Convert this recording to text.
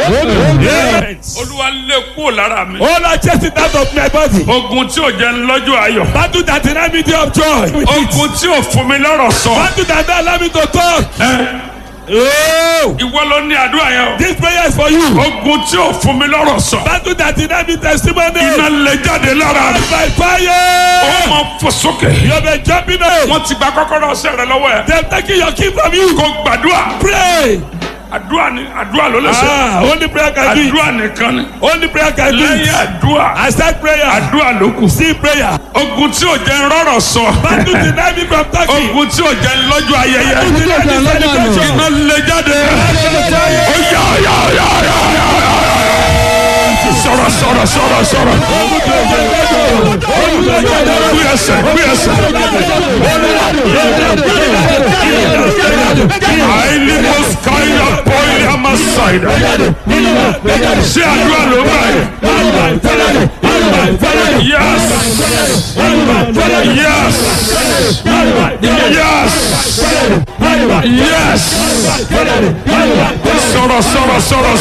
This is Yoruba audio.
Yes. olúwa lé kúrò lára mi. Oh Lord, chase it out of my body. ogun tí ò jẹ́ ń lọ́jọ́ ayọ̀. Battle that deny me day of joy. ogun tí ò fún mi lọ́rọ̀ sọ. Battle that don't allow me to talk. Oh, ìwọ ló ní àdúrà yẹn o. this prayer is for you. ogun tí ò fún mi lọ́rọ̀ sọ. Battle that deny me testimony. iná lè jáde lára mi. by ó fire. máa fò sókè. You have been jumping up. wọ́n ti gba kọ́kọ́rọ́ ọ̀sẹ̀ rẹ lọ́wọ́ ẹ̀. They're taking your key from you. kó gbàdúrà. Pray. àdúrà ni àdúrà ló lè ṣe. Ah, only prayer can do it. àdúrà nìkan ni. Only prayer can do lẹ́yìn it. àdúrà. I start prayer. àdúrà ló kù. See prayer. ogun tí ò jẹ́ ń rọ̀rọ̀ sọ. Battle deny me from talking. ogun tí ò jẹ́ ń lọ́jọ́ ayẹyẹ. Battle deny me celebration. iná lè jáde. ó yá yá yá yá yá yá. sọ̀rọ̀ sọ̀rọ̀ sọ̀rọ̀ sọ̀rọ̀. gbé ẹsẹ̀ gbé ẹsẹ̀. àìní mo skáyà bọ́ọ̀lì àmàṣàìdá. ṣé àdúrà ló bá yẹ. yes yes yes sọ̀rọ̀ sọ̀rọ̀ sọ̀rọ̀